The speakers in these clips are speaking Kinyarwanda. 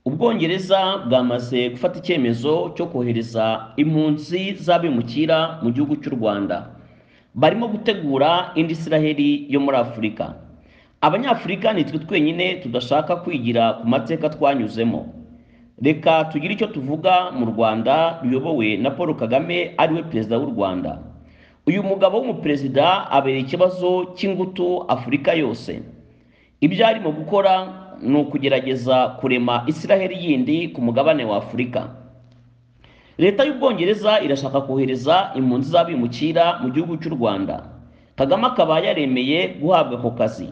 ubwongereza bwamaze gufata icyemezo cyo kohereza impunzi z'abimukira mu gihugu cy'u rwanda barimo gutegura indi isiraheli yo muri afurika abanyafurika nitwe twenyine tudashaka kwigira ku mateka twanyuzemo reka tugire icyo tuvuga mu rwanda ruyobowe na paul kagame ariwe perezida w'u rwanda uyu mugabo w'umuperezida abereye ikibazo cy'ingutu afurika yose ibyo arimo gukora ni ukugerageza kurema isiraheli yindi ku mugabane wa afurika leta y'ubwongereza irashaka kohereza impunzi z'abimukira mu gihugu cy'u rwanda kagame akaba yaremeye guhabwa ako kazi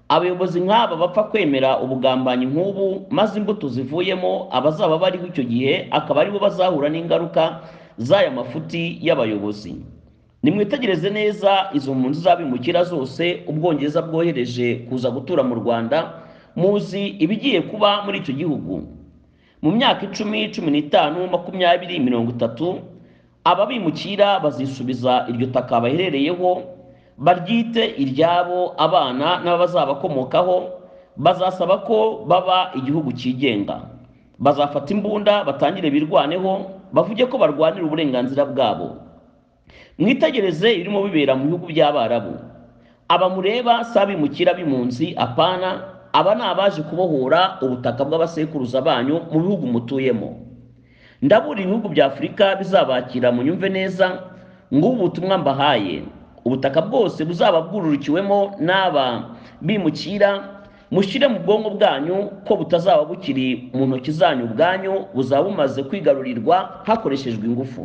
abayobozi nk'aba bapfa kwemera ubugambanyi nk'ubu maze imbuto zivuyemo abazaba bariho icyo gihe akaba aribo bazahura n'ingaruka z'aya mafuti y'abayobozi nimwitegereze neza izo mpunzi z'abimukira zose ubwongereza bwohereje kuza gutura mu rwanda muzi ibigiye kuba muri icyo gihugu mu myaka icumi cumi n'itanu makumyabiri mirongo itatu ababimukira bazisubiza iryo taka baherereyeho baryite iryabo abana n'abazabakomokaho bazasaba ko baba igihugu cyigenga bazafata imbunda batangire birwaneho bavuge ko barwanira uburenganzira bwabo mwitegereze ibirimo bibera mu bihugu by'abarabu aba mureba si abimukira b'impunzi apana aba ni abaje kubohora ubutaka bw'abasekuruza banyu mu bihugu mutuyemo ndabura ibihugu bya afurika bizabakira mu nyumve neza ngubu ubutumwa mbahaye ubutaka bwose buzaba bwururikiwemo n'aba bimukira mushyire mu bwonko bwanyu ko butazaba bukiri mu ntoki zanyu ubwanyu buzaba bumaze kwigarurirwa hakoreshejwe ingufu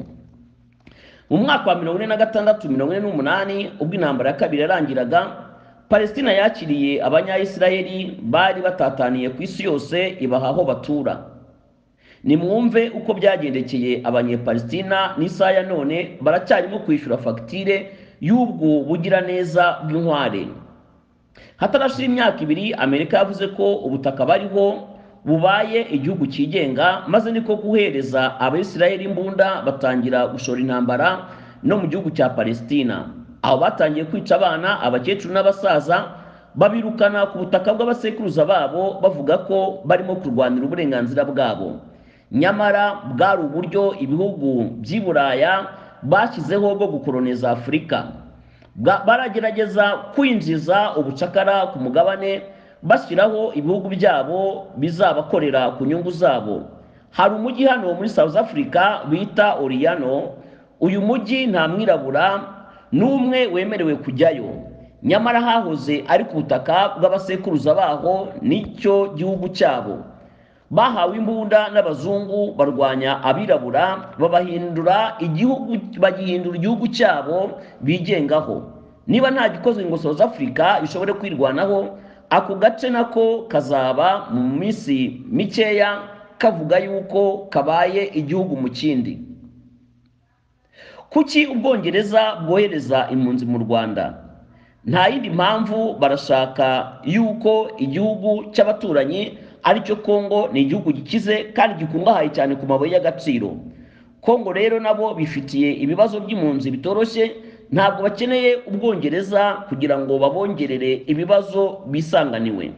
mu mwaka wa mirongo ine na gatandatu mirongo ine n'umunani ubwo intambara ya kabiri yarangiraga palestina yakiriye abanyayisiraheli bari batataniye ku isi yose ibaha aho batura nimwumve uko byagendekeye abanyepalestina n'isaha ya none baracyarimo kwishyura fagitire y'ubwo bugiraneza bw'inkware hatarashira imyaka ibiri amerika yavuze ko ubutaka bariho bubaye igihugu cyigenga maze niko guhereza abisirayeli imbunda batangira gushora intambara no mu gihugu cya palesitina aho batangiye kwica abana abakecuru n'abasaza babirukana ku butaka bw'abasekuruza babo bavuga ko barimo kurwanira uburenganzira bwabo nyamara bwari uburyo ibihugu by'i buraya bashyizeho bwo gukoroniza afurika baragerageza kwinjiza ubucakara ku mugabane bashyiraho ibihugu byabo bizabakorera ku nyungu zabo hari umujyi hano muri south africa bita oriyano uyu mujyi nta mwirabura n'umwe wemerewe kujyayo nyamara hahoze ari ku butaka bw'abasekuruza baho n'icyo gihugu cyabo bahawe imbunda n'abazungu barwanya abirabura babahindura igihugu bagihindura igihugu cyabo bigengaho niba nta gikozwe ngo south africa ishobore kwirwanaho ako gace nako kazaba mu minsi mikeya kavuga yuko kabaye igihugu mu kindi kuki ubwongereza bwohereza impunzi mu rwanda nta yindi mpamvu barashaka yuko igihugu cy'abaturanyi ari cyo kongo ni igihugu gikize kandi gikungahaye cyane ku mabuye y'agaciro kongo rero nabo bifitiye ibibazo by'impunzi bitoroshye ntabwo bakeneye ubwongereza kugira ngo babongerere ibibazo bisanganiwe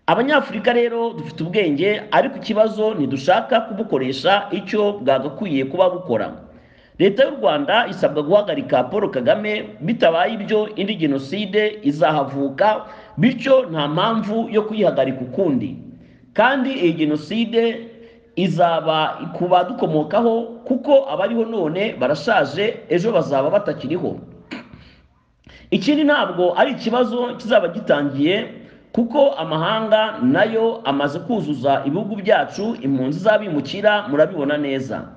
abanyafurika rero dufite ubwenge ariko ikibazo ntidushaka kubukoresha icyo bwagakwiye kuba bukora leta y'u rwanda isabwa guhagarika paul kagame bitabaye ibyo indi jenoside izahavuka bityo nta mpamvu yo kuyihagarika ukundi kandi iyi jenoside izaba ku badukomokaho kuko abariho none barashaje ejo bazaba batakiriho ikindi ntabwo ari ikibazo kizaba gitangiye kuko amahanga nayo amaze kuzuza ibihugu byacu impunzi z'abimukira murabibona neza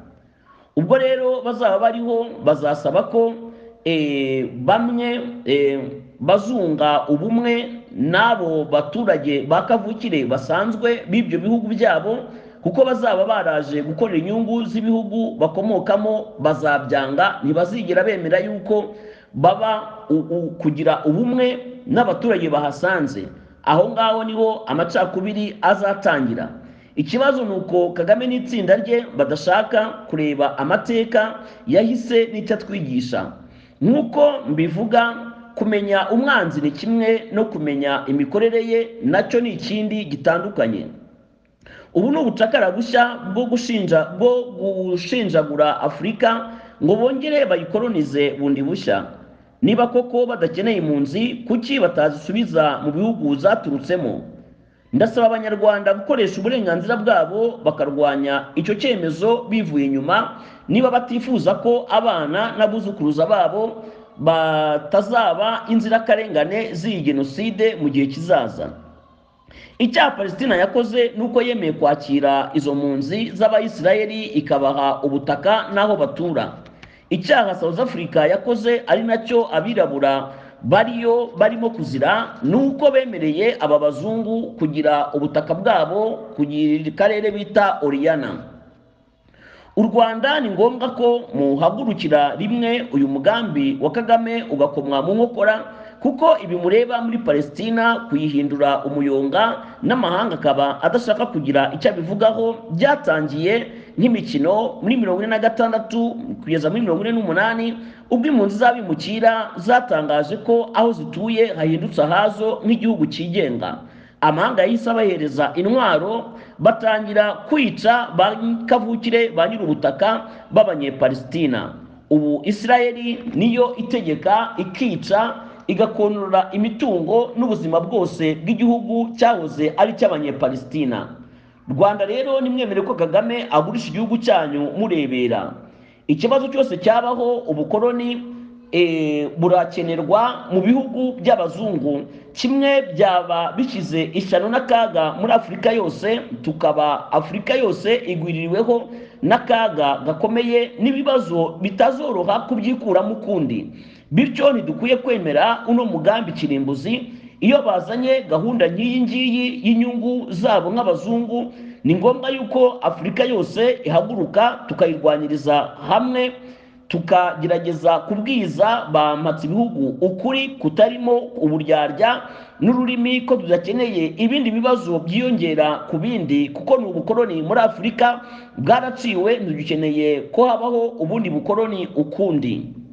ubwo rero bazaba bariho bazasaba ko bamwe bazunga ubumwe n'abo baturage ba kavukire basanzwe b'ibyo bihugu byabo kuko bazaba baraje gukorera inyungu z'ibihugu bakomokamo bazabyanga ntibazigera bemera yuko baba kugira ubumwe n'abaturage bahasanze aho ngaho niho amacakubiri azatangira ikibazo ni uko kagame n'itsinda rye badashaka kureba amateka yahise n'icyo atwigisha nk'uko mbivuga kumenya umwanzi ni kimwe no kumenya imikorere ye nacyo ni ikindi gitandukanye ubu ni ubucakara bushya bwo gushinja bwo gushinjagura afurika ngo bongere bayikoronize bundi bushya niba koko badakeneye impunzi kuki batazisubiza mu bihugu zaturutsemo ndasaba abanyarwanda gukoresha uburenganzira bwabo bakarwanya icyo cyemezo bivuye inyuma niba batifuza ko abana n'abuzukuruza babo batazaba inzirakarengane z'iyi jenoside mu gihe kizaza icyaha palesitina yakoze ni uko yemeye kwakira izo mpunzi z'abayisiraheli ikabaha ubutaka n'aho batura icyaha south africa yakoze ari nacyo abirabura bariyo barimo kuzira ni uko bemereye aba bazungu kugira ubutaka bwabo kugira karere bita oriyana u rwanda ni ngombwa ko muhagurukira rimwe uyu mugambi wa kagame ugakomwa mu nkokora kuko ibi mureba muri palesitina kuyihindura umuyonga n'amahanga akaba adashaka kugira icyo abivugaho byatangiye nk'imikino muri mirongo ine na gatandatu kugeza muri mirongo ine n'umunani ubwo impunzi z'abimukira zatangaje ko aho zituye hahindutse ahazo nk'igihugu cyigenga amahanga yahise abahereza intwaro batangira kwica ba kavukire ba nyir'ubutaka b'abanyepalesitina ubu isirayeli niyo itegeka ikica igakonora imitungo n'ubuzima bwose bw'igihugu cyahoze ari icy'abanyepalesitina rwanda rero nimwemere ko kagame agurisha igihugu cyanyu murebera ikibazo cyose cyabaho ubukoroni burakenerwa mu bihugu by'abazungu kimwe byaba bishyize ishyano n'akaga muri afurika yose tukaba afurika yose igwiririweho n'akaga gakomeye n'ibibazo bitazoroha kubyikuramo ukundi bityo ntidukwiye kwemera uno mugambi kirimbuzi iyo bazanye gahunda nk'iyi ngiyi y'inyungu zabo nk'abazungu ni ngombwa yuko afurika yose ihaguruka tukayirwanyiriza hamwe tukagerageza kubwiza bampatse ibihugu ukuri kutarimo uburyarya n'ururimi ko tudakeneye ibindi bibazo byiyongera ku bindi kuko ni ubukoroni muri afurika bwaraciwe ntidukeneye ko habaho ubundi bukoroni ukundi